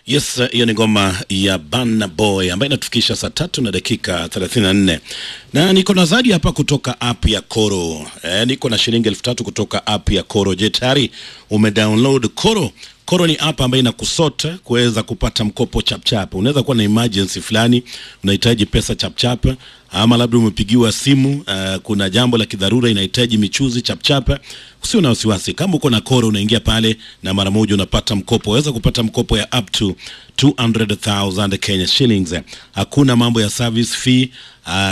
Yes, hiyo ni ngoma ya Burna Boy ambayo inatufikisha saa tatu na dakika 34 na niko na zawadi hapa kutoka app ya Koro. E, niko na shilingi elfu tatu kutoka app ya Koro. Je, tayari umedownload Koro? Koro ni app ambayo inakusota kuweza kupata mkopo chapchap. Unaweza kuwa na emergency fulani, unahitaji pesa chapchap, ama labda umepigiwa simu uh, kuna jambo la kidharura inahitaji michuzi chapchap. Usio na wasiwasi, kama uko na Koro unaingia pale na mara moja unapata mkopo. Waweza kupata mkopo ya up to 200,000 Kenya shillings. Hakuna mambo ya service fee uh,